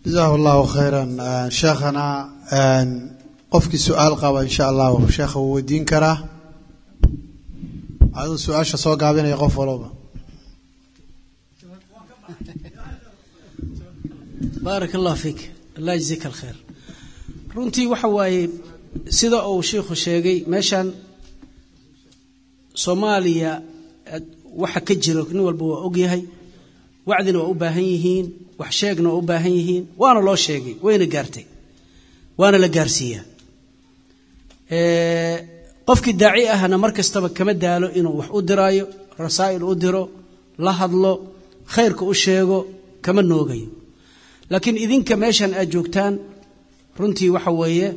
jazahu allahu khayran sheekhana qofkii su-aal qaba insha allahu sheekha wuu weydiin karaa aduu su-aasha soo gaabinaya qof walba baarak allah fiik allah yajzika alkhayr runtii waxa waaye sida uu sheikhu sheegay meeshan soomaaliya waxa ka jiro nin walba waa ogyahay wacdina waa u baahan yihiin wax sheegna waa u baahan yihiin waana loo sheegay wayna gaartay waana la gaarsiiyaa qofkii daaci ahna mar kastaba kama daalo inuu wax u diraayo rasaa'il u diro la hadlo khayrka u sheego kama noogayo laakiin idinka meeshan aad joogtaan runtii waxa weeye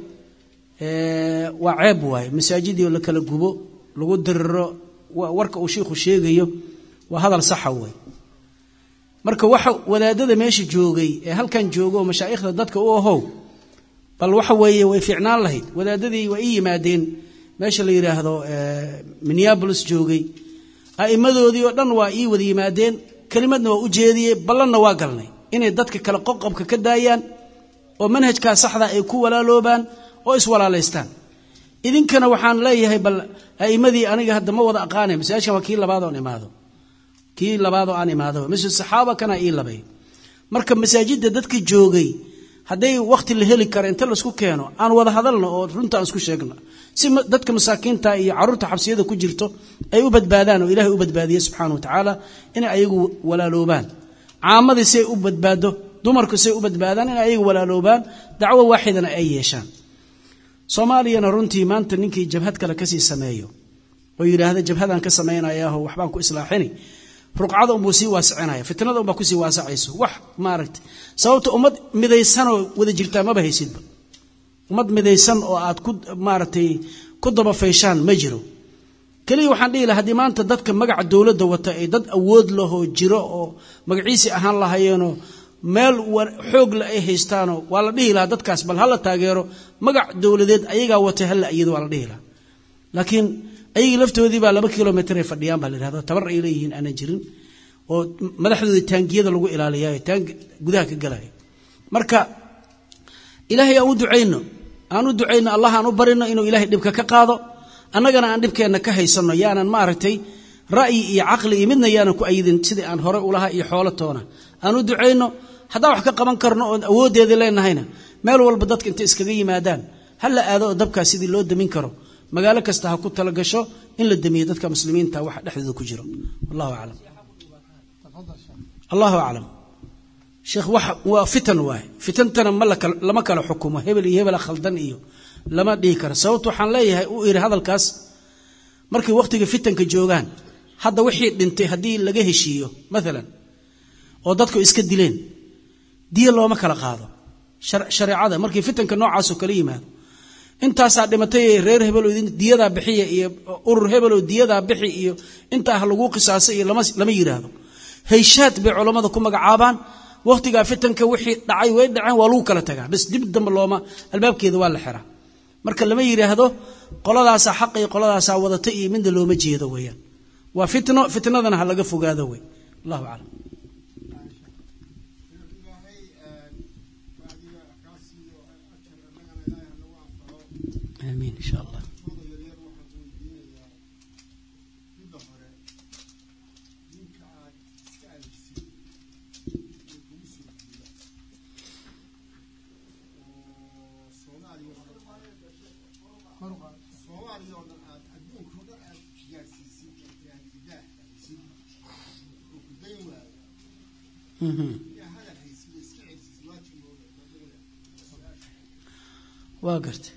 waa ceeb waaye masaajidii la kala gubo lagu diriro warka uu shiikhu sheegayo waa hadal saxa wey marka waxa wadaadada meesha joogay ee halkan jooga oo mashaa'ikhda dadka u ahow bal waxa weeye way fiicnaan lahayd wadaadadii waa ii yimaadeen meesha la yidhaahdo minneabolis joogay a'immadoodii oo dhan waa ii wada yimaadeen kelimadna waa u jeediyey ballanna waa galnay inay dadka kale qoqobka ka daayaan oo manhajkaa saxda ay ku walaaloobaan oo iswalaalaystaan idinkana waxaan leeyahay bal a'immadii aniga hadda ma wada aqaanay masaajkan waa kii labaad oon imaado kii labaadoo aan imaado masjid saxaaba kana ii labay marka masaajidda dadka joogay hadday wakhti la heli karo inta laisku keeno aan wada hadalno oo runta aan isku sheegno si dadka masaakiinta iyo carruurta xabsiyada ku jirto ay u badbaadaan oo ilahay u badbaadiye subxana wa tacaala inay ayagu walaaloobaan caamadii say u badbaado dumarku say u badbaadaan inay ayagu walaaloobaan dacwo waaxidana ay yeeshaan soomaaliyana runtii maanta ninkii jabhad kale kasii sameeyo oo yidhaahda jabhadaan ka samaynayaho waxbaan ku islaaxini ruqcada unbuu sii waasicinaya fitnada unbaa kusii waasacayso wax maaragta sababta ummad midaysanoo wada jirtaa maba haysidba ummad midaysan oo aad ku maaragtay ku dabafayshaan ma jiro keliya waxaan dhihi laha haddii maanta dadka magaca dowladda wata ay dad awood lahoo jiro oo magaciisii ahaan lahayeenoo meel xoogla ay haystaanoo waa la dhihi lahaa dadkaas bal hala taageero magac dowladeed ayagaa watay hala iyado waa la dhihi lahaa laakiin ayagii laftoodii baa laba kilomitr ay fadhiyaan baa la yidhahdo tabar ay leeyihiin aanan jirin oo madaxdoodii taangiyada lagu ilaaliyayo taang gudaha ka galaya marka ilaahay aan u ducayno aan u ducayno allah aan u barino inuu ilaahay dhibka ka qaado annagana aan dhibkeenna ka haysanno yaanan maaragtay ra'yi iyo caqli iyo midna yaanan ku ayidin sidii aan hore ulahaa iyo xoolo toona aan u ducayno haddaan wax ka qaban karno oon awooddeedii leenahayna meel walba dadka intay iskaga yimaadaan ha la aado oo dabkaas sidii loo damin karo magaalo kasta ha ku talagasho in la damiyo dadka muslimiinta waxa dhexdooda ku jiro wallahu aclam allahu aclam sheekh wax waa fitan waaye fitantana ma lama kala xukumo hebel iyo hebela khaldan iyo lama dhihi karo sababta waxaan leeyahay u iri hadalkaas markay wakhtiga fitanka joogaan hadda wixii dhintay haddii laga heshiiyo maalan oo dadku iska dileen diya looma kala qaado shareecada markii fitanka noocaasoo kala yimaado intaasaa dhimatay reer hebeloo diyadaa bixiya iyo urur hebeloo diyadaa bixi iyo intaa ha laguu qisaasay iyo lama yidhaahdo hayshaad bay culammada ku magacaabaan wakhtigaa fitanka wixii dhacay way dhaceen waa lagu kala tagaa bas dib dambe looma albaabkeeda waa la xiraa marka lama yidhaahdo qoladaasaa xaqa iyo qoladaasaa wadata iyo midna looma jeedo weeyaan waa fitno fitnadana ha laga fogaado wey allahu aclam amiin insha allah waa gartay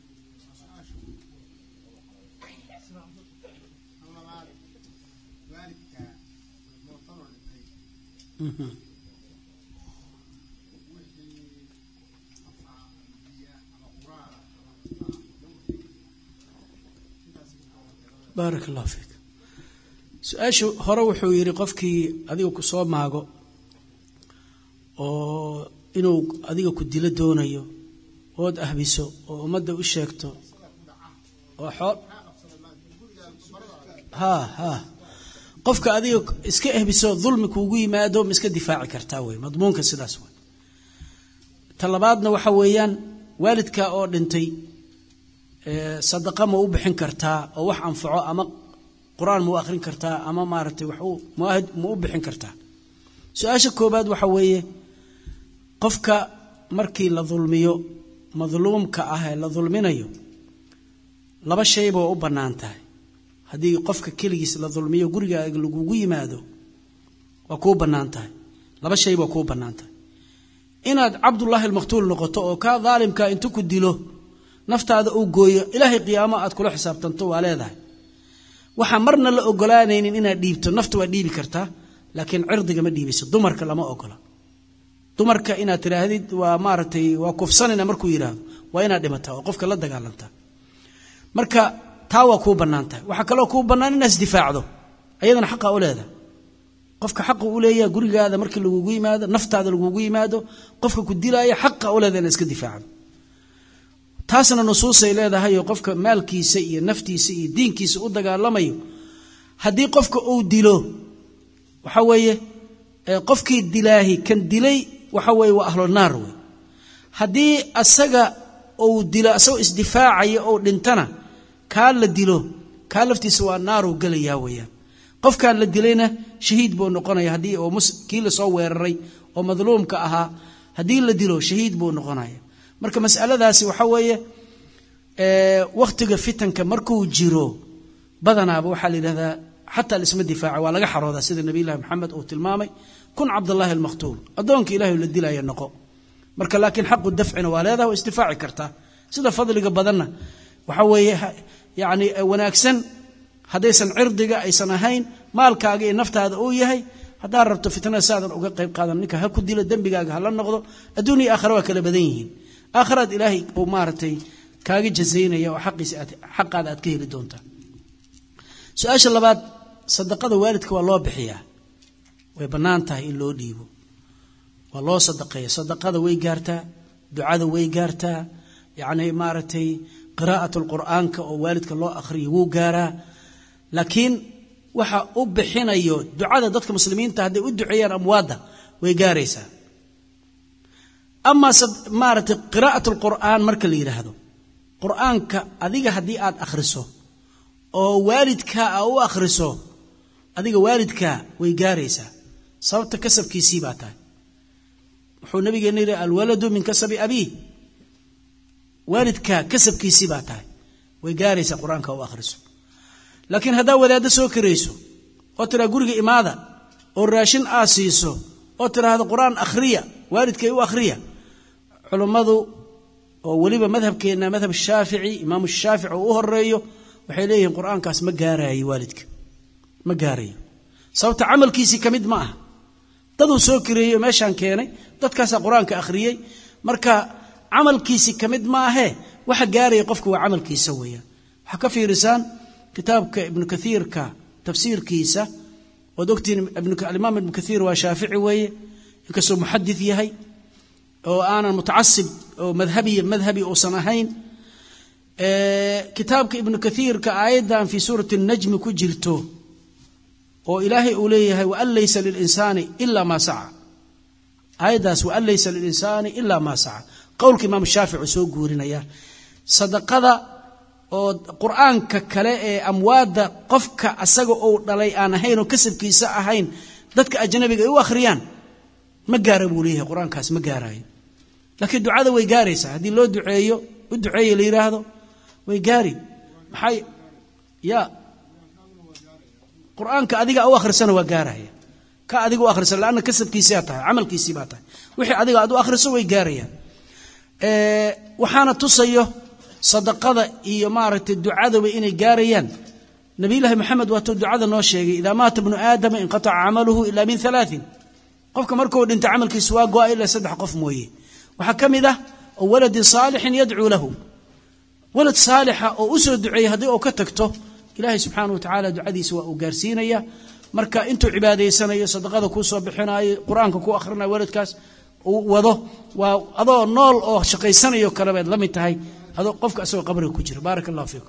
baarak allah fiik su-aashu hore wuxuu yidhi qofkii adiga ku soo maago oo inuu adiga ku dilo doonayo ood ahbiso oo ummadda u sheegto oo xool ha ha qofka adiga iska ehbiso dulmi kuugu yimaado ma iska difaaci kartaa wey madmuunka sidaas wey ta labaadna waxa weeyaan waalidka oo dhintay sadaqa ma u bixin kartaa oo wax anfaco ama qur-aan ma u akhrin kartaa ama maaragtay wax muahid ma u bixin kartaa su-aasha koobaad waxa weeye qofka markii la dulmiyo madluumka ah ee la dulminayo laba shayba waa u bannaan tahay haddii qofka keligiis la dulmiyo gurigaaga lagugu yimaado waa kuu bannaan tahay laba shayba waa kuu bannaan tahay inaad cabdullaahi almaqtuul noqoto oo kaa daalimka intu ku dilo naftaada uu gooyo ilaahay qiyaamo aad kula xisaabtanto waa leedahay waxaa marna la ogolaanaynin inaad dhiibto nafta waa dhiibi kartaa laakiin cirdiga ma dhiibayso dumarka lama ogola dumarka inaad tidhaahdid waa maaragtay waa kufsanayna markuu yidhaahdo waa inaad dhimataa oo qofka la dagaalantaa marka taa waa kuu bannaan tahay waxaa kaloo kuu bannaan inaad isdifaacdo ayadana xaqa u leedahay qofka xaqa u leeyaha gurigaada markii lagugu yimaado naftaada lagugu yimaado qofka ku dilaaya xaqa u leedahay inaad iska difaacdo taasna nusuusay leedahay oo qofka maalkiisa iyo naftiisa iyo diinkiisa u dagaalamayo haddii qofka uu dilo waxa weeye qofkii dilaahi kan dilay waxa weeye waa ahlu naar wey haddii asaga uu dilo asagoo isdifaacaya ou dhintana kaa la dilo kaa laftiisa waa naaruu gelayaa weeyaan qofkaan la dilayna shahiid buu noqonaya haddii oo kii lasoo weeraray oo madluumka ahaa haddii la dilo shahiid buu noqonaya marka masaladaasi waxa weeye wakhtiga fitanka markuu jiro badanaaba waxaa la yidhahdaa xataa lisma difaaca waa laga xaroodaa sida nabiylahi maxamed uu tilmaamay kun cabdallaahi almaqtuul addoonka ilahay la dilaya noqo marka laakiin xaqu dafcina waa leedaha waa isdifaaci kartaa sida fadliga badanna waxa weeye yani wanaagsan haddaysan cirdiga aysan ahayn maalkaaga iyo naftaada uu yahay haddaad rabto fitnada saadan uga qayb qaadan ninka ha ku dilo dembigaaga hala noqdo adduun iyo aakhira waa kala badan yihiin aakhiraad ilaahay uu maaragtay kaaga jazaynaya oo xaqiisa aad xaqaada aad ka heli doontaa su-aasha labaad sadaqada waalidka waa loo bixiyaa way bannaan tahay in loo dhiibo waa loo sadaqeeya sadaqada way gaartaa ducada way gaartaa yacni maaragtay qiraa'at alqur'aanka oo waalidka loo akhriyo wuu gaaraa laakiin waxa u bixinayo ducada dadka muslimiinta hadday u duceeyaan amwaadda way gaaraysaa amaa maaragtay qiraa'at alqur'aan marka la yidhaahdo qur'aanka adiga haddii aad akhriso oo waalidkaa aa u akhriso adiga waalidkaa way gaaraysaa sababta kasabkiisii baa tahay wuxuu nabigeena yidhi alwaladu min kasabi abiih waalidkaa kasabkiisii baa tahay way gaaraysaa qur-aanka u akhriso laakiin haddaa wadaaddo soo karayso oo tiraa guriga imaada oo raashin aa siiso oo tiraahdo qur-aan akhriya waalidkay u akhriya culummadu oo weliba madhabkeenna madhab shaafici imaamu shaafici oo u horeeyo waxay leeyihiin qur-aankaas ma gaaraayo waalidka ma gaarayo sababta camalkiisii ka mid ma aha daduu soo kareeyey oo meeshaan keenay dadkaasaa qur-aanka akhriyey marka camalkiisii ka mid ma ahee waxa gaaraya qofka waa camalkiisa weeyaan waxaa ka fiirisaan kitaabka ibnu kaiirka tafsiirkiisa oad ogtiin alimaam ibnu kaiir waa shaafici weeye inkastoo muxadid yahay oo aanan mutacasib oo madhabiya madhabi uusan ahayn kitaabka ibnu kaiirka aayaddan fii suurati najmi ku jirto oo ilaahay uu leeyahay waan laysa lilinsaani ila maa saca aayaddaas waan laysa lilinsaani ila maa saca qowlka imaam shaafici soo guurinaya sadaqada oo qur-aanka kale ee amwaadda qofka asaga uu dhalay aan ahayn oo kasabkiisa ahayn dadka ajnabiga ay u akhriyaan ma gaara buu leeyahay qur-aankaas ma gaaraayo laakiin ducada way gaaraysaa haddii loo duceeyo u duceeye la yidhaahdo way gaari maxay ya qur-aanka adiga u akhrisana waa gaaraya ka adiga u akhrisan laanna kasabkiisiaa tahay camalkiisii baa tahay wixii adiga aad u akhriso way gaarayaan waxaana tusayo sadaqada iyo maaragtay ducadaba inay gaarayaan nabiyullaahi maxamed waatuu ducada noo sheegay idaa maata bnu aadama inqataca camaluhu ilaa min alaain qofka markuu dhinta camalkiisu waa go-a ilaa saddex qof mooye waxaa ka mid ah oo waladin saalixin yadcuu lahu walad saalixa oo u soo duceeyey haddii uu ka tagto ilaahay subxaana wa tacaala ducadiisa waa uu gaarsiinaya marka intuu cibaadaysanayo sadaqada kuu soo bixinayo qur-aanka ku akhrinayo waladkaas uu wado waa adoo nool oo shaqaysanayo kale baad la mid tahay adoo qofka asagoo qabriga ku jira baaraka allahu fiikum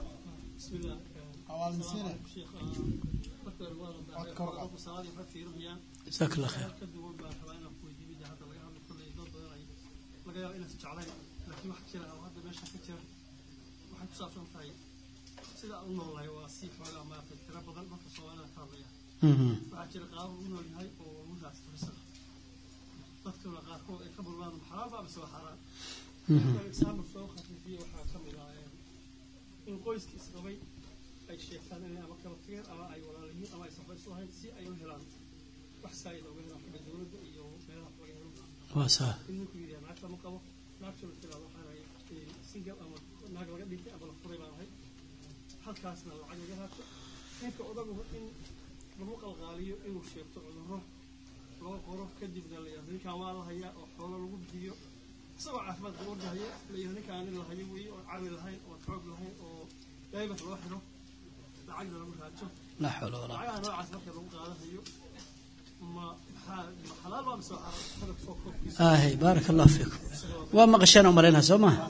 jazaak allah khayr laga yaaba inaysan jeclayn laakiin wax jira oo hadda meesha ka jira waxay ku saabsan tahay sida aan u noolnahay waa si xoogaa maaragtay tiro badan marka soomaalida ka hadlaya waxaa jira qaabo u nool yahay oo lagu raasturisa dadkuna qaarkood ay ka bulmaan xalaal baa mise waa xaaraan example soo khafiifiye waxaa ka mid ah in qoyskii isqabay ay sheegtaan inay ama kala tageen ama ay walaaliyiin ama ay saxba isu ahayn si ay u helaan wax saa'ida uga helaan xagga dowladda iyo meelaha laga helo waa saa in ninku yidhaha naagta ma qabo naagtuna tiraa waxaan ahay single ama naag laga dhintay ama la furay baan ahay halkaasna lacag laga raato ninka odaguba in lagu qalqaaliyo inuu sheegto cudurro loo qoro kadibna la yidhahdo ninkaan waa la hayaa oo xoolo lagu bixiyo isagoo caafimaad qaba ordahaya la yidhahdo ninkaan nin la hayo weeye oo caqli lahayn oo xoog lahayn oo daybat loo xiro lacagna lagu raajo laa xawla walaa lacagaha noocaas marka lagu qaadanayo ma maxaa ma xalaal baa mise waa xaaraan hadalka soo korkiisa aahay baaraka allahu fiikum waa maqasheen oo malaynaa soo maha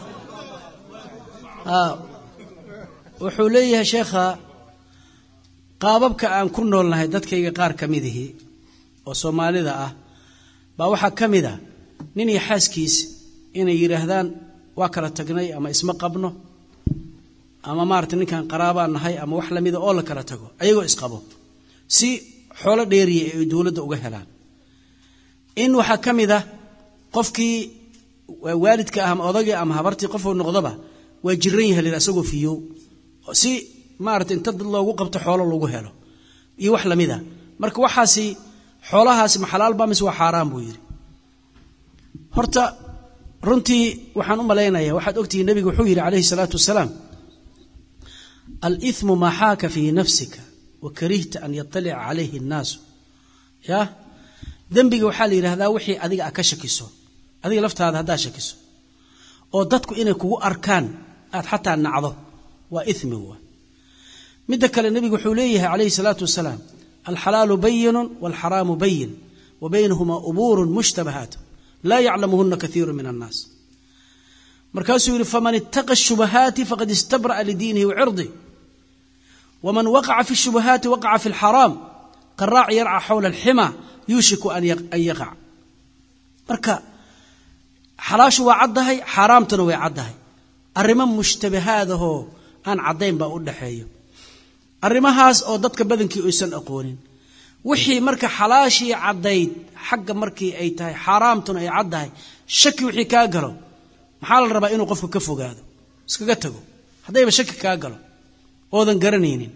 aa wuxuu leeyahay sheekha qaababka aan ku noolnahay dadkayga qaar ka midihii oo soomaalida ah baa waxaa ka mid a nin iyo xaaskiis inay yidhaahdaan waa kala tagnay ama isma qabno ama maarata ninkan qaraabaan nahay ama wax lamida oo la kala tago ayagoo isqabo si xoolo dheeriya ay dowladda uga helaan in waxaa ka mid ah qofkii waalidka ah ama odagii ama habartii qofuu noqdoba waa jiran yahay lir asagoo fiyow si maarata inta dad loogu qabto xoolo lagu helo iyo wax lamida marka waxaasi xoolahaasi ma xalaal baa mise waa xaaraan buu yidhi horta runtii waxaan u malaynaya waxaad ogtihiin nebigu wuxuu yidhi calayhi salaatu wasalaam aliثmu maa xaaka fii nafsika wa karihta an yaطalica calayhi الnaasu ya dembiga waxaa la yidhahdaa wixii adiga a ka shakiso adiga laftaada haddaad shakiso oo dadku inay kugu arkaan aad xataa nacdo waa imi wa midda kale nebigu wuxuu leeyahay calayhi الsalaatu wasalaam alxalaalu bayinu wاlxaraamu bayin wa baynahumaa umuuru mushtabahaat laa yaclamuhuna kaiiru min annaas markaasuu yidhi faman ittaqa shubahaati faqad istabra'a lidiinihi wacirdi waman waqaca fi shubahaati waqaca fi lxaraam qaraac yarca xawla alxima yuushiku an yaqac marka xalaashu waa caddahay xaaraamtuna way caddahay arrimo mushtabahaadahoo aan caddayn baa u dhaxeeyo arrimahaas oo dadka badankii aysan aqoonin wixii marka xalaashii caddayd xagga markii ay tahay xaaraamtuna ay caddahay shaki wixii kaa galo maxaa la rabaa inuu qofku ka fogaado iskaga tago haddayba shaki kaa galo oodan garanaynin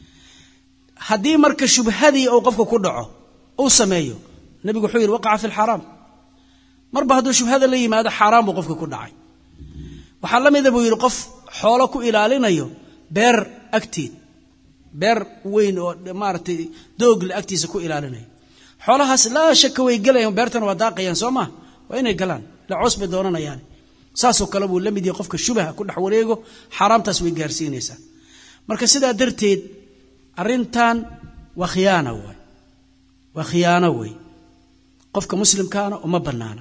haddii marka shubhadii uu qofka ku dhaco uu sameeyo nebigu wuxuu yidhi waqaca fi lxaraam marba hadduu shubhada la yimaado xaaraan buu qofka ku dhacay waxaa la mida buu yidhi qof xoolo ku ilaalinayo beer agteed beer weyn oo maaragtay doogle agtiisa ku ilaalinayo xoolahaas laa shaka way gelayaan beertana waa daaqayaan soo maa waa inay galaan la coos bay doonanayaan saasoo kale buu la mid yahay qofka shubaha ku dhex wareego xaaraamtaas way gaarsiinaysaa marka sidaa darteed arrintan waa khiyaana waay waa khiyaano wey qofka muslimkaana uma banaana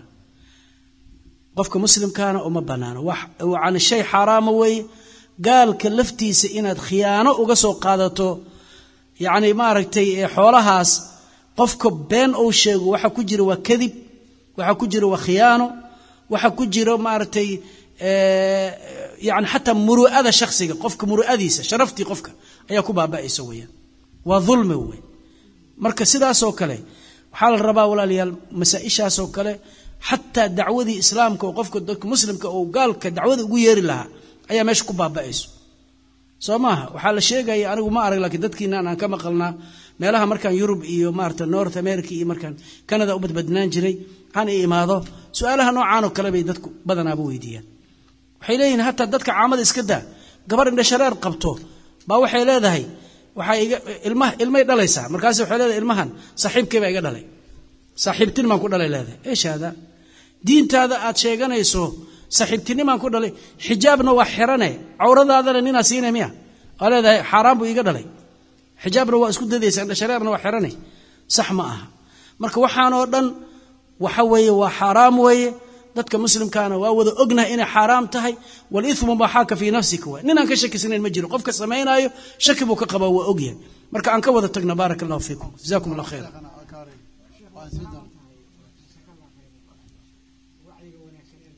qofka muslimkaana uma banaana yani shay xaaraama weeye gaalka laftiisa inaad khiyaano uga soo qaadato yacni maaragtay xoolahaas qofka been uu sheego waxa ku jira waa kadib waxa ku jira waa khiyaano waxa ku jira maaragtay yani xataa muru'ada shakhsiga qofka muru'adiisa sharaftii qofka ayaa ku baaba'aysa weeyaan waa dulmi wey marka sidaasoo kale waxaa la rabaa walaalayaal masaa-ishaasoo kale xataa dacwadii islaamka oo qofka dadka muslimka oo gaalka dacwada ugu yeeri lahaa ayaa meesha ku baaba'ayso soo maaha waxaa la sheegaya anigu ma arag laakiin dadkiinaan aan ka maqalnaa meelaha markaan yurub iyo maarata north america iyo markaan canada u badbadnaan jiray aan i imaado su-aalaha noocaanoo kale bay dadku badanaaba weydiiyaan waxay leeyihin hataa dadka caamada iska daa gabar indhashareer qabto baa waxay leedahay waxaa iga ilma ilmay dhalaysaa markaas waxay leedahay ilmahan saaxiibkay baa iga dhalay saaxiibtinimaan ku dhalay leedahay eesh hada diintaada aad sheeganayso saaxiibtinimaan ku dhalay xijaabna waa xirane cawradaadana ninaa siina miya waa leedahay xaaraan buu iga dhalay xijaabna waa isku dadaysa indhashareerna waa xirane sax ma aha marka waxaanoo dhan waxa weeye waa xaaraam weeye dadka muslimkaana waa wada ognahay inay xaaraam tahay walimu maa xaaka fii nafsika waay ninaan ka shakisnayn ma jiro qofka samaynaayo shaki buu ka qabaa waa ogyahay marka aan ka wada tagna baarak allahu fiikum jazakum allah khayra wacyiga wanaagsan ee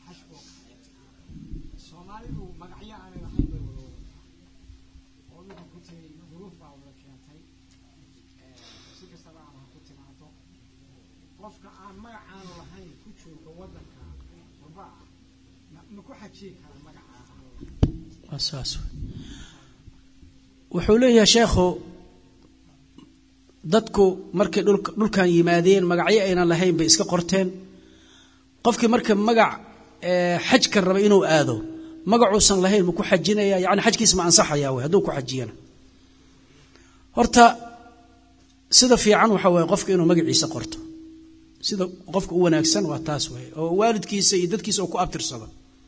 xashko soomaalidu magacyo aanay lahayn bay wada wadataa oo dhulka ku tegay duruuf baa wada keentay si kastaba aan ha ku timaado qofka aan magacaanu lahayn ku jooga waddanka waba ah ma- ma ku xajiyi kara magacaa aan lahayn waa saas wey. wuxuu leeyahay sheekhu dadku markay dhulka dhulkan yimaadeen magacyo aynan lahayn bay iska qorteen qofkii marka magac ee, xajka raba inuu aado magacuusan lahayn ma ku xajinaya yani xajkiis ma ansaxaya wey hadduu ku xajiyana horta sida fiican waxa weeye qofka inuu magaciisa qorto sida qofka u wanaagsan waa taas wey oo waalidkiisa iyo dadkiisa oo ku abtirsado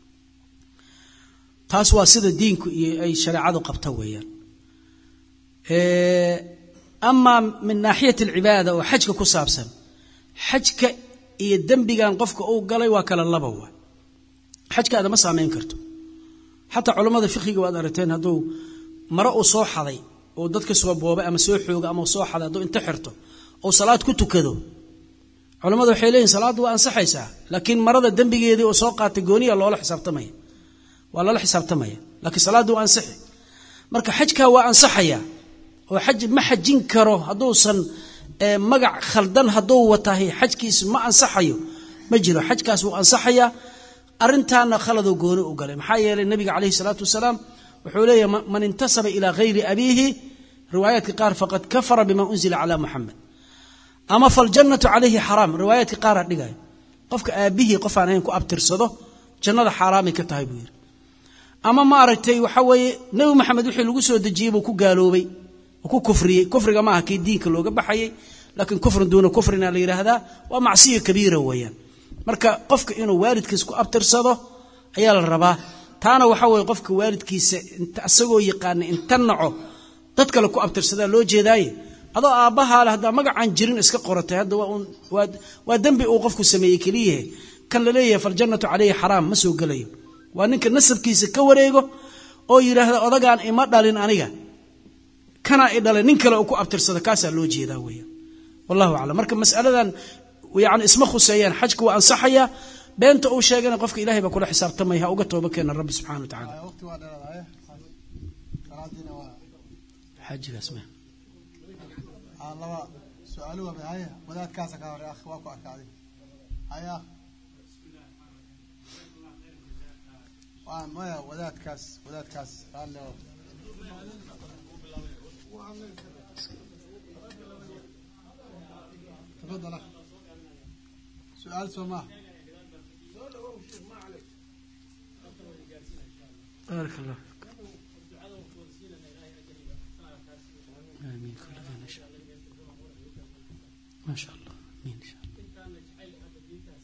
taas waa sida diinku iyo ay shareecadu qabta weeyaan amaa min naaxiyat alcibaada oo xajka ku saabsan xajka iyo dembigan qofka uu galay waa kala laba wa xajkaada ma saamayn karto xataa culammada fiqiga waad aragteen hadduu mare uu soo xaday oo dadka soo boobay ama soo xooga ama soo xaday hadduu inta xirto oo salaad ku tukado culammada waxay leeyihin salaaddu waa ansaxaysaa laakiin marada dembigeedii oo soo qaatay gooniya loola xisaabtamaya waa lala xisaabtamaya laakiin salaaddu waa ansixi marka xajkaa waa ansaxaya oo xaj ma xajin karo hadduusan ee, magac khaldan hadduu watahay xajkiis ma ansaxayo ma jiro xajkaas wuu ansaxayaa arrintaana khaladoo gooni u galay maxaa yeelay nabiga calayhi salaatu wasalaam wuxuu leeyahay "Ma- man intasaba ilaa hayri abiihi riwaayaadka qaar faqad kafara bima unzila calaa muxamed ama faljannatu calayhi xaraam riwaayaadka qaara dhigaya qofka aabbihii qof aan ahayn ku abtirsado jannada xaaraamay ka tahay buu yidhi ama maaragtay waxa weeye nebi maxamed wixii lagu soo dejiyey buu ku gaaloobay oo ku kufriyey kufriga maaha kii diinka looga baxayay laakiin kufrin duuna kufrina la yidhaahdaa waa macsiya kabiira weeyaan marka qofka inuu waalidkiis ku abtirsado ayaa la rabaa taana waxa weeye qofka waalidkiisa inta isagoo yaqaana inta naco dad kale ku abtirsadaa loo jeedaaye adoo aabbahaa le haddaa magacaan jirin iska qoratay hadda waa uun- waa waa dembi uu qofku sameeyey keliyahe kan la leeyahay faljannatu calayhi xaraam ma soo gelayo waa ninka nasabkiisa ka wareego oo yidhaahda odagaan ima dhalin aniga kanaa i dhalay nin kale uu ku abtirsada kaasaa loo jeedaa weeyaan wallahu aclam marka mas'aladan yani isma khuseeyaan xajka waa ansaxaya beenta uu sheegana qofka ilahay baa kula xisaabtamaya ha uga tooba keena rabbi subxana wa tacaala waqti waa dheeraadaye salaadiina waa xaajigaas ma aan laba su-aalo waa haye wadaadkaasa ka hore akh waa ku arkaaday haye akh waa maya wadaadkaas wadaadkaas raalle oo tafadal akh su-aal soo maaha بارك الله فيك آمين كلنا إن شاء الله ما شاء الله آمين إن شاء الله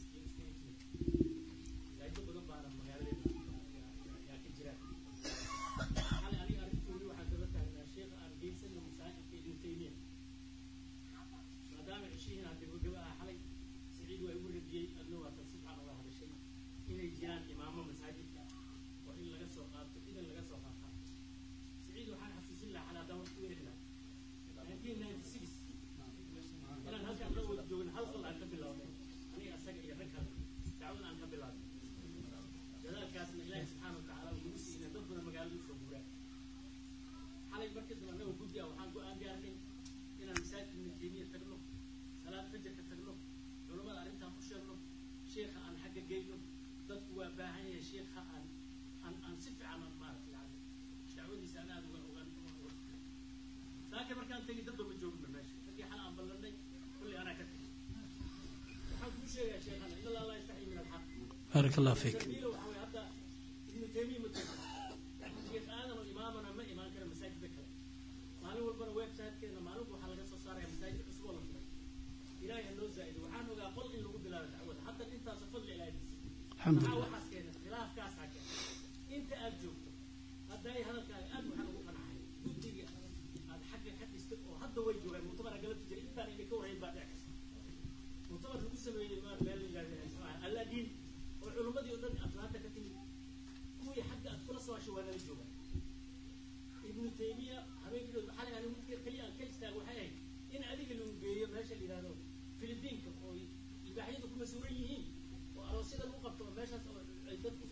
inay jiraan imaamo masaajidka oo in laga soo qaato idan laga soo qaataa siciid waxaan xasuusin lahaa xalaa haddaan waqti weeri lahaa nineteen ninety six inaan halkaan la wada joogin hal qol aan ka bilaabnay aniga asaga iyo rag kale dacwada aan ka bilaabnay dadaalkaasna ilaahi subxaana wa tacaala uu nagu siiyey dad badan magaalada usoo guuraa xalay markii dambe annaga guddi ah waxaan go-aan gaarnay inaan masaajidka ibnu taymiya tagno salaad fajarka tagno culammada arrintaan ku sheegno sheekha aan xagga geyno dadku waa baahan yahay sheekha aan aan aan si fiican aan maaragtay yani dacwadiisa aan aada uga ogaan laakiin markaan tegi dad ma joogno meesha markii xal aan ballanay kulli anaa ka tegay waxaan kuu sheegayaa sheekhana in allah laa yastaxyi min alxaq بارك الله فيك تربيله waxaa weeye hadda ibnu taymiya ma tago sheekh aadan oo imaamana ma imaan kara masaajidda kale maalin walbana websitekeena maalinku waxaa laga soo saaraya masaajid cusub oo la furay ilaahay ha noo zaa'ido waxaan ogaa qol in lagu bilaabo dacwada hadda intaasoo fadli ilaahay الحمد maxaa لله waxaas keenay khilaafkaasaa keenay inta aad joogto hadday hadalkaaga aad waxaan ugu qanacay guddiga aad xagga ka dhistay oo hadda way joogaan muctamara galabta jira intaan idinka warhayn baa dhici kasta muctamar lagu sameeyey ma meel la yidhahda allaadiin oo culummadii oo dhan atlaanta ka timid kuwii xagga aad kula soo hashay waa nala joogaan ibnu taymiya habeenkii dhow xalay ani midka keliya aan ka istaago waxay ahayd in adiga lagu geeyo meesha la yidhahdo filibiinka oo ibaaxyadu ku masuuran yihiin oo aroosyada lagu qabto oo meeshaas oo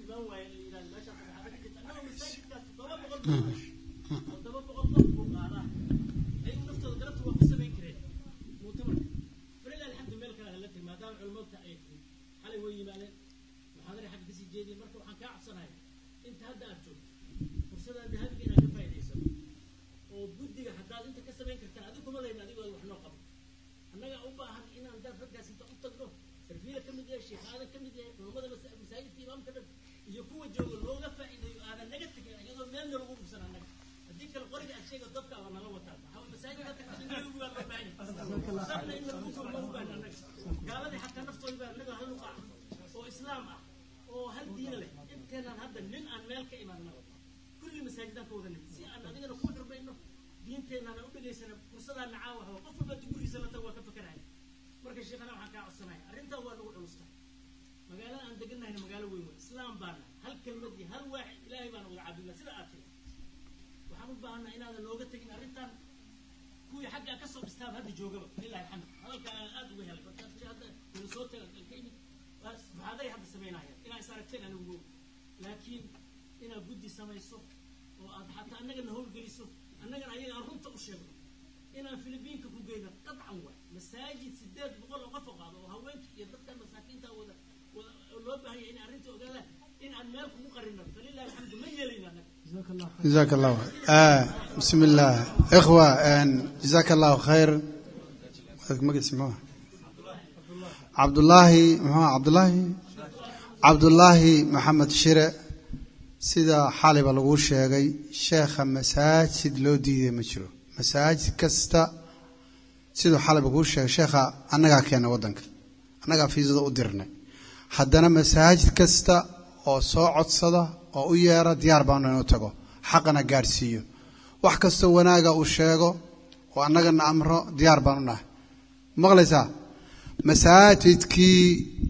imaan waaye la yidhahdo meeshaas waxaa ka jirta annagoo masaajidkaas toddoba boqol buu qaadaa toddoba boqol qof buu qaadaa ayagu naftooda galabta waa ku samayn kareen mu'tamarka falilah alxamdu meel kale hala tiri maadaama culimadka ay tiri xalay way yimaadeen muxaadara xagga kasii jeediyeen marka waxaan kaa cabsanaya inta hadda aad joogto fursadaa dahabiga inaad ka faa'iidaysato oo guddiga haddaad inta ka samayn kartaan adigu kuma layna adigoo wax noo qabo annaga u baahan inaan dad raggaas inta u tagno sarfiila ka mid yahay sheekh aadan ka mid yahay culammada masa- masaajidka imaamka dhan iyo kuwa jooga looga faa'iideeyo aadan naga tegin iyadoo meel nalagu dhufsan annaga haddii kale qoriga aad sheega dadka waa nala wataa waxaa waye masaajidka tagta in lagu waa loo baahan yahay sabna in lagu kulmo u baahan annaga gaaladii xataa naftooda baa annaga hal luqaa oo islaam ah oo hal diina leh inteenaan hadda nin aan meel ka imaanna kulli masaajidaan ka wadanay si aan adigana ku xurmayno diinteenana u dhegaysana fursadaan nacaawa hawa qof walba gurigiisa la tago waa ka fakaraya marka sheekhana waxaan kaa codsanaya arrintan waa nagu culusta magaalada aan deganahayna magaalo weyn wey islaam baan nahay hal kelmad iyo hal waaxid ilaahay baan uga cabdillah sida aad tiri waxaan u baahannaha inaadan nooga tegin arrintan kuwii xaggaa ka soo dhistaaba hadda joogaba lilahi alxamd hadalka aan aad uga helay marka tiri hadda wala soo taga ka imid waxaaday hadda samaynayaan inaa is aragteen anigu laakiin inaad guddi samayso oo aad xataa annagana howlgeliso annagana ayaga aan runta u sheegno inaan filibiinka ku geyno qadcan waay masaajid sideed boqol oo qof oo qaado oo haweenkii iyo dadka masaakiinta wada wada oo loo baahan yahay inay arrinta ogaadaan in aan meel kugu qarino falilahi alxamdu ma yeelayno annaga جزاك الله آه بسم الله إخوة آن جزاك الله خير ما اسمه عبد الله محمد عبد الله عبد الله محمد شرع sida xaliba lagu sheegay sheekha masaajid loo diiday ma jiro masaajid kasta siduu xaliba kuu sheegay sheekha annagaa keena waddanka annagaa fiisada u dirnay haddana masaajid kasta oo soo codsada oo u yeera diyaar baanu inuu tago xaqana gaadhsiiyo wax kastoo wanaaga uu sheego oo annagana amro diyaar baanu nahay maqlaysaa masaajidkii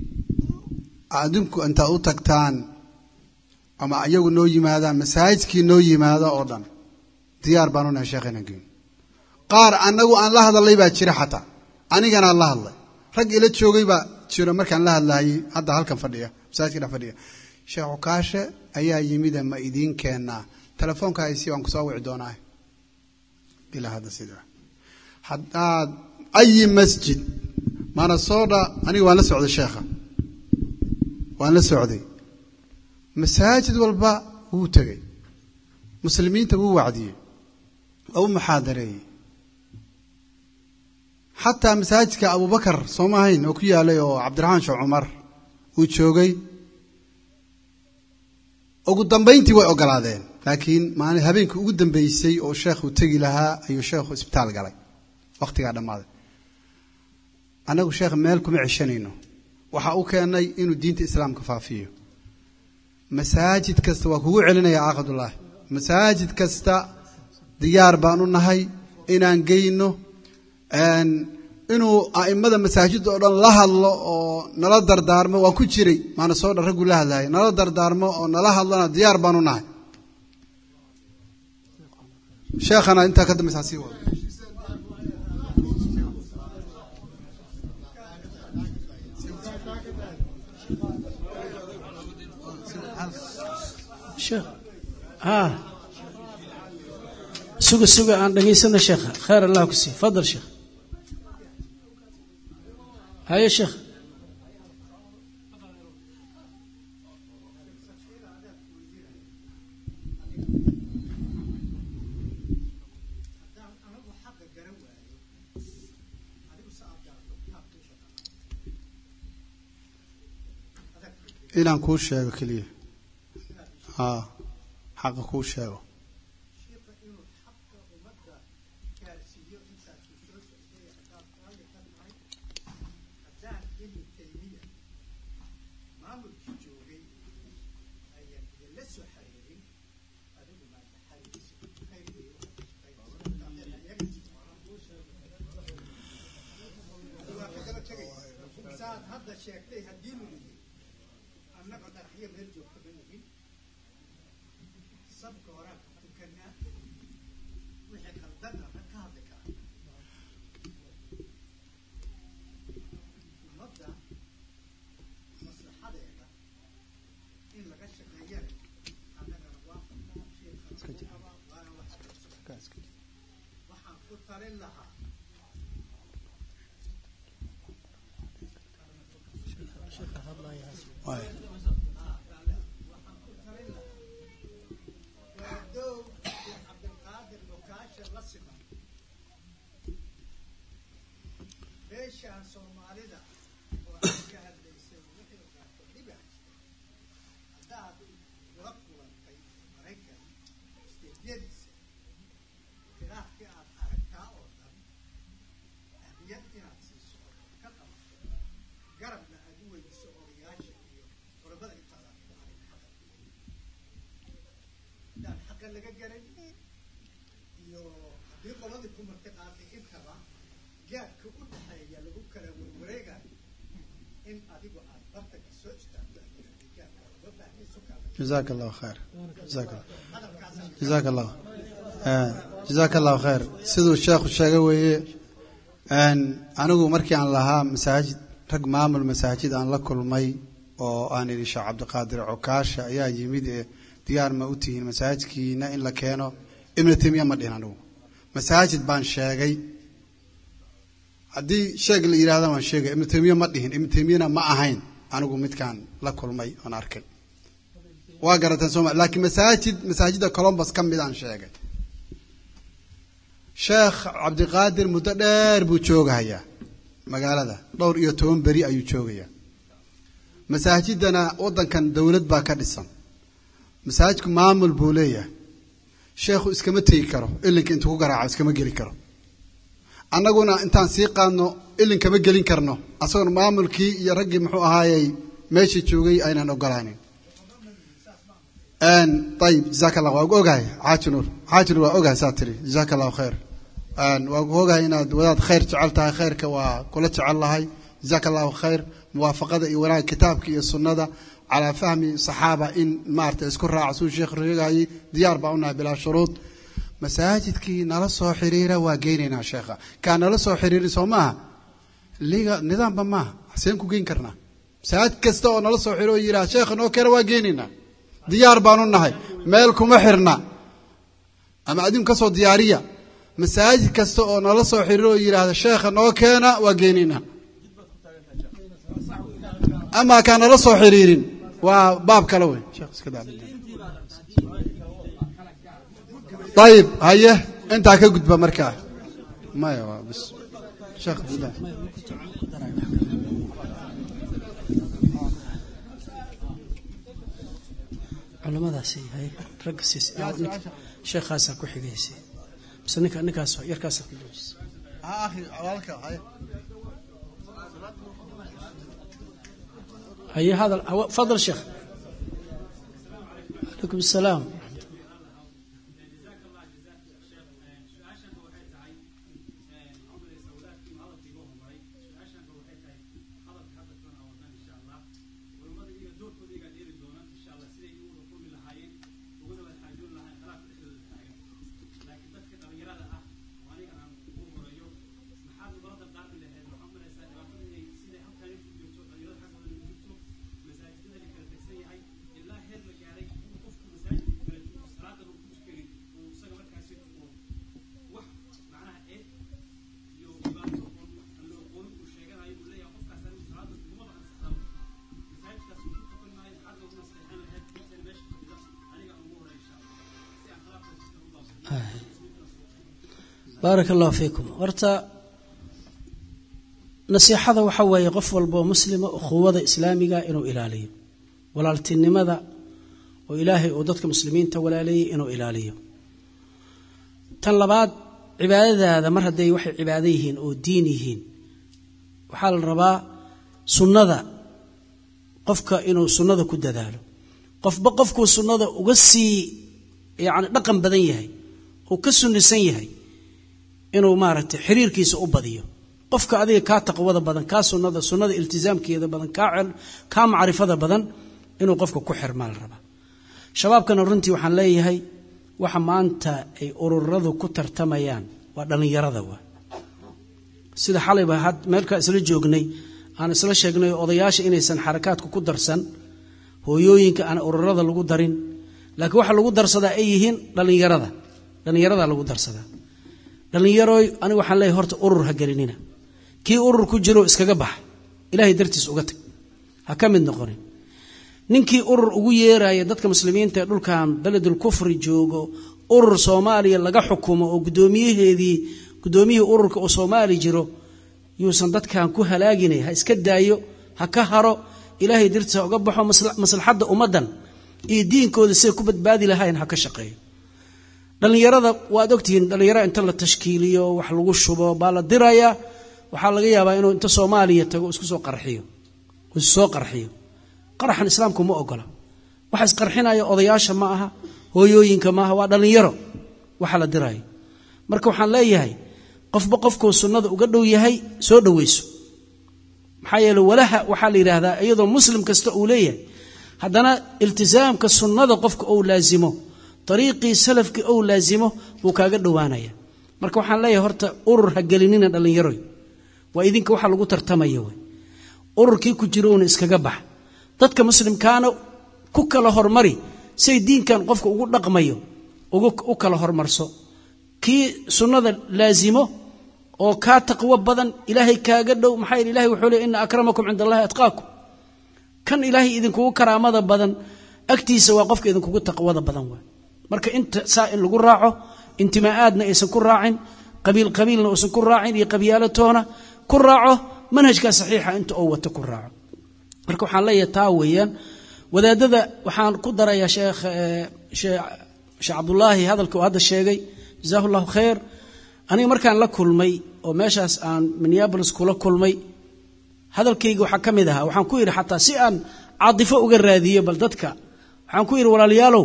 adinku intaad u tagtaan ama iyagu noo yimaadaan masaajidkii noo yimaada oo dhan diyaar baanu nahay sheekh inaan geyn qaar annagu aan la hadalay baa jira xataa aniganaan la hadlay rag ila joogay baa jiro markaan la hadlaayay hadda halkan fadhiya masaajidka dhex fadhiya sheekh cukaashe ayaa yimida ma idiin keenaa telefoonka haysi waan kusoo wici doonaa ilaa hadda sidaa haddaad ayi masjid maana soodha aniga waan la socday sheekha waan la socday masaajid walba wuu tegey muslimiinta wuu wacdiyey waa u muxaadareeyey xataa masaajidka abubakar sooma ahayn oo ku yaalay oo cabdiraxmaan sheekh cumar uu joogay ugu dambayntii way ogolaadeen laakiin maalin habeenkii ugu dambeysay oo sheekhu tegi lahaa ayuu sheekhu isbitaal galay wakhtigaa dhammaaday annagu sheekh meel kuma ceshanayno waxa u keennay inuu diinta islaamka faafiyo masaajid kasta waa kugu celinaya caaqadullaahi masaajid kasta diyaar baan u nahay inaan geyno inuu a'immada masaajidda oo dhan la hadlo oo nala dardaarmo waan ku jiray maana soo dhan raggu la hadlaaya nala dardaarmo oo nala hadlona diyaar baan u nahay sheekhana intaa ka dambaysa sii wado sheekh ها suga suga aan dhageysana sheekha khayr allah ku sii fadal sheekh haye sheekh inaan kuu sheego keliya a xaqa kuu sheego saad hadda sheegtay haddii lu yidhi annaga dhagaxyo meel joogta ma nihin sabka horaan ka tukanaa wixii qaldanna ma ka hadli karaa ummadda maslaxadeeda in laga shaqeeyo meeshaan soomaalida oo aad ka hadlaysay wixii ogaato dhibaa haddaad ula kulantay maraykan isteedyadiisa khilaafkii aad aragtaa oo dhan ahmiyad inaad siiso oo ka qabato garabna aad u weydiso odayaasha iyo culamada intaada ku arag xaqa haddaan xaqa laga garan iyo haddii qoladii ku marti qaaday intaba gaadka u dhexeeya lagu kala warwareegayo in adigu aad bartanka soo istaagto gaadka looga baahnay sukaada جزاك الله خير جزاك الله hadalkaasaan جزاك الله آه، جزاك الله خير siduu sheekhu sheegay weeye een, anigu markii aan lahaa masaajid rag maamul masaajid aan la kulmay oo aan idhi sheekh cabdiqaadir cokaasha ayaa yimid ee diyaar ma u tihiin masaajidkiina in la keeno ibnu taymiya ma dhihin anigu masaajid baan sheegay haddii sheeg la yidhahda waan sheegay ibnu taymiya ma dhihin ibnu taymiyana ma ahayn anigu midkaan la kulmay oon arkay waa garateen sooma laakiin masaajid masaajidda colombus ka mid aan sheegay sheekh cabdiqaadir muddo dheer buu joogahayaa magaalada dhowr iyo toban beri ayuu joogayaa masaajiddana waddankan dowlad baa ka dhisan masaajidku maamul buu leeyahay sheekhu iskama tegi karo ilinka intuu ku garaaco iskama geli karo annaguna intaan sii qaadno ilinkama gelin karno asagona maamulkii iyo raggii muxuu ahaayey meeshii joogay aynaan ogolaanin n ayib jazaaka allah waa ogahay xaaji nuur xaaji nuur waa ogahay saa tiri jazaaka allahu khayr n waa ogahay inaad wadaad khayr jecel tahay khayrka waa kula jecel lahay jazaaka allahu khayr muwaafaqada iyo wanaag kitaabka iyo sunnada calaa fahmi saxaaba in maarata isku raaca suu sheekh sheegayay diyaar baa unahay bilaa shuruud masaajidkii nala soo xiriira waa geynaynaa sheekha kaa nala soo xiriiri soo maaha liga nidaamba maaha xaseen ku geyn karnaa masaajid kasta oo nala soo xiriir oo yidhaha sheekha noo keena waa geynaynaa diyaar baanu nahay meel kuma xirna ama adinku ka soo diyaariya masaajid kasta oo nala soo xiriir oo yidhaahda sheekha noo keena waa geynaynaa ama kaa nala soo xiriirin waa baab kale wey sheekh iska daa ayib haye intaa ka gudba markaa maya waa bis sheekh bilah culamadaasi hay ragga siis sheekhaasaa ku xigaysa mise ninka ninkaas yarkaasaa ku joojisa akhi walaalka haye haye hadal hawa- fadal sheekh calaykum asalaam baaraka allahu fiikum horta nasiixada waxa weeye qof walboo muslima ukhuwada islaamiga inuu ilaaliyo walaaltinimada oo ilaahay uu dadka muslimiinta walaaleeyey inuu ilaaliyo tan labaad cibaadadaada mar hadday waxay cibaado yihiin oo diin yihiin waxaa la rabaa sunnada qofka inuu sunnada ku dadaalo qofba qofkuu sunnada uga sii yacni dhaqan badan yahay uu ka sunnisan yahay inuu maaragtay xiriirkiisa u badiyo qofka adiga kaa taqwada badan kaa sunnada sunnada iltizaamkeeda badan kaa cel- kaa macrifada badan inuu qofka ku xirmaa la rabaa shabaabkana runtii waxaan leeyahay waxa maanta ay ururadu ku tartamayaan waa dhallinyarada waa sida xalayba had meelkaa isla joognay aan isla sheegnay odayaasha inaysan xarakaadku ku darsan hooyooyinka aan ururada lagu darin laakiin waxa lagu darsadaa ay yihiin dhallinyarada dhallinyarada lagu darsadaa dhallinyarooy aniga waxaan leeyahay horta urur ha gelinina kii urur ku jiro iskaga bax ilaahay dartiis uga tag ha ka mid noqonin ninkii urur ugu yeeraya dadka muslimiinta ee dhulkan beledul kufri joogo urur soomaaliya laga xukumo oo guddoomiyaheedii guddoomiyihii ururka oo soomaali jiro yuusan dadkan ku halaaginay ha iska daayo ha ka haro ilaahay dartiis ha uga baxo maslaxadda ummaddan iyo diinkooda siday ku badbaadi lahayn ha ka shaqeeyo dhallinyarada waad ogtihiin dhallinyarada inta la tashkiiliyo wax lagu shubo baa la dirayaa waxaa laga yaabaa inuu inta soomaaliya tago isku soo qarxiyo isu soo qarxiyo qaraxan islaamku ma ogola waxa isqarxinaya odayaasha ma aha hooyooyinka maaha waa dhallinyaro waxa la diraayo marka waxaan leeyahay qofba qofkuu sunnada uga dhow yahay soo dhoweyso maxaa yeele walaha waxaa la yidhaahdaa iyadoo muslim kasta uu leeyahay haddana iltisaamka sunnada qofka ou laasimo ariiqii salafkii ou laasimo buu kaaga dhowaanaya marka waxaan leeyahay horta urur ha gelinina dhallinyaroy waa idinka waxa lagu tartamaya wey ururkii ku jirouna iskaga bax dadka muslimkaana ku kala hormari say diinkan qofka ugu dhaqmayo u kala hormarso kii sunnada laasimo oo kaa taqwo badan ilaahay kaaga dhow maxaa yeel ilahay wuxuu leey ina akramakum cinda allahi atqaakum kan ilaahay idinkugu karaamada badan agtiisa waa qofka idinkugu taqwada badan waay marka inta saa in lagu raaco intimaa'aadna aysan ku raacin qabiil qabiilna uusan ku raacin iyo qabyaalatoona ku raaco manhajkaa saxiixa inta oo wata ku raaco marka waxaan leeyahay taa weeyaan wadaadada waxaan ku darayaa sheekh sheekh cabdullaahi hadalka uu hadda sheegay jazaahu llahu khayr aniga markaan la kulmay oo meeshaas aan minneabolis kula kulmay hadalkayga waxaa ka mid ahaa waxaan ku yidhi xataa si aan caadifo uga raadiyo bal dadka waxaan ku yidhi walaalayaalow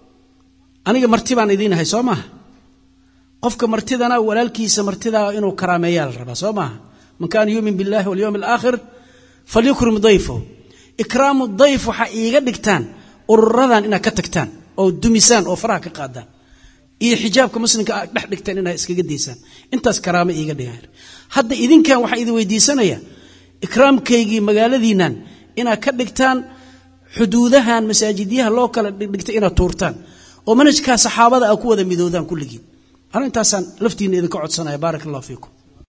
aniga marti baan idiin ahay soo maaha qofka martidana walaalkiisa martidaa inuu karaameeyaa la rabaa soo maaha man kaana yuumin billahi walyowmi alaakhir falyukrim dayfahu ikraamu dayf waxaa iiga dhigtaan ururadan inaad ka tagtaan oo dumisaan oo faraha ka qaadaan iyo xijaabka muslimka aad dhex dhigtaan inaad iskaga daysaan intaas karaamo iiga dhigaan hadda idinkan waxaan idin weydiisanaya ikraamkaygii magaaladiinnan inaad ka dhigtaan xuduudahan masaajidyaha loo kala dhigtay inaad tuurtaan oo manhajkaa saxaabada aa ku wada midoodaan kulligiin arrintaasaan laftiinna idinka codsanaya baarak allah fiikum